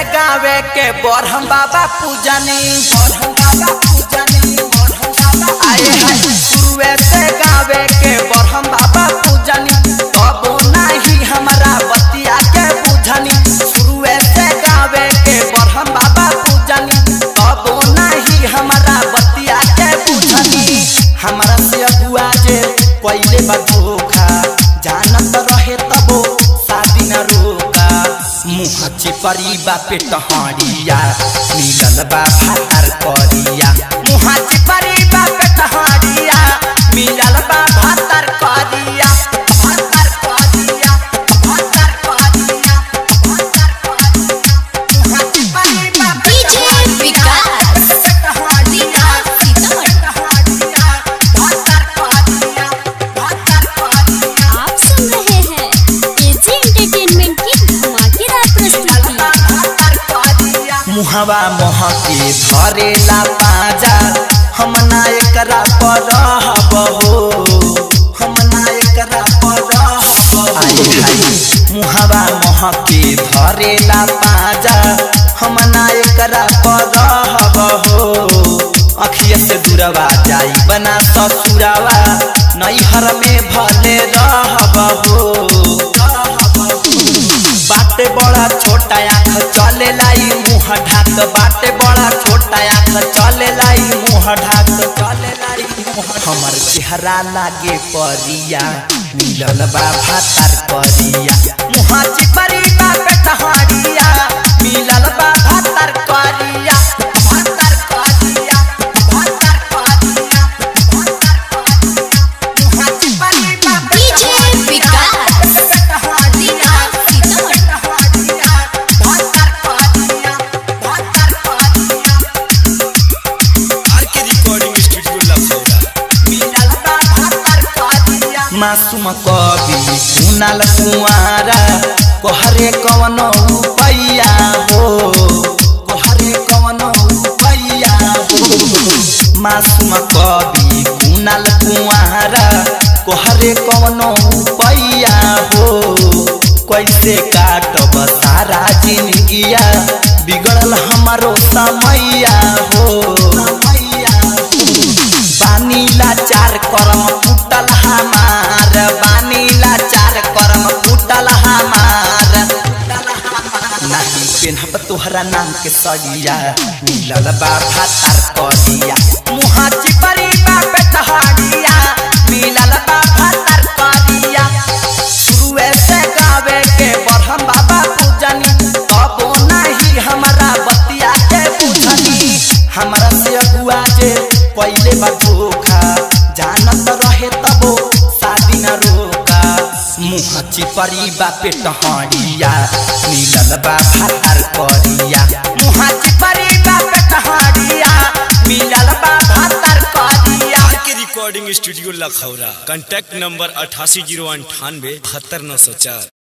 गावे के बरहम बाबा पूजनी बरहम बाबा पूजनी बरहम बाबा आए हाय शुरुए से गावे के बरहम बाबा पूजनी तबो नाही हमारा बतिया के बुझनी शुरुए से गावे के बरहम बाबा पूजनी तबो नाही हमारा बतिया के बुझनी हमारा से अगुआ जे पहले बा धोखा जानत रहे तबो शादी न रोका मुँह चिपरी बा पेट हड़िया मिलल बा भातार करिया मुँह चिपरी बा पेट हड़िया मिलल बा भातार करिया भातार करिया भातार करिया भातार करिया मुँह चिपरी बा पेट डीजे हड़िया, विकास पेट हड़िया, सीतामढ़ी पेट हड़िया, भातार करिया, भातार करिया। आप सुन रहे हैं एजी एंटरटेनमेंट की धमाकेदार प्रस्तुति मुहवा महके धरेला पाजा हम ना एकरा पर रहब हो हम ना एकरा पर रहब आए हाय मुहवा महके धरेला पाजा हम ना एकरा पर रहब हो अखिया से दूरवा जाई बना ससुरावा नैहर में भले रहब हो रहब हो बाटे बड़ा छोटा आँख चले लाई मुँह ढाक बाटे बड़ा छोटा आँख चले लाई मुँह ढाक चले लाई मुँह हमर चेहरा लागे परिया मिलल बा भातार करिया मुँह चिपरी बा पेटहरिया मिलल बा भातार करिया भातार करिया भातार करिया भातार करिया मुँह चिपरी बा डीजे विकास पेटहरिया Sitamarhi RK recording studio Lakhaura Masoom Kavi Kunal कुआरा कोहरे कवन पैया हो कोहरे कवन पैया हो मासूम कवि कुनाल कुआरा कोहरे कवन पैया हो कैसे काटब सारा जिंदगिया बिगड़ल हमारो समैया हो समैया बानीला चार करम फुटल हमार बानीला चार करम फुटल हमार नहीं पेनहब तोहरा नाम के सरिया मिलल बा भातार करिया मुहा चिपरी बा पेटहरिया मिलल बा भातार करिया शुरुए से गावे के बरहम बाबा पूजनी तबो नहीं हमारा बतिया के बुझनी हमारा से अगुआ जे पहले बा धोखा जानत रहे तबो शादी न रोका मुँह चिपरी बा पेट हड़िया मिलल बा भातार करिया मुँह चिपरी बा पेट हड़िया मिलल बा भातार करिया RK recording studio Lakhaura contact number अठासी जीरो अंठानवे बहत्तर नौ सौ चार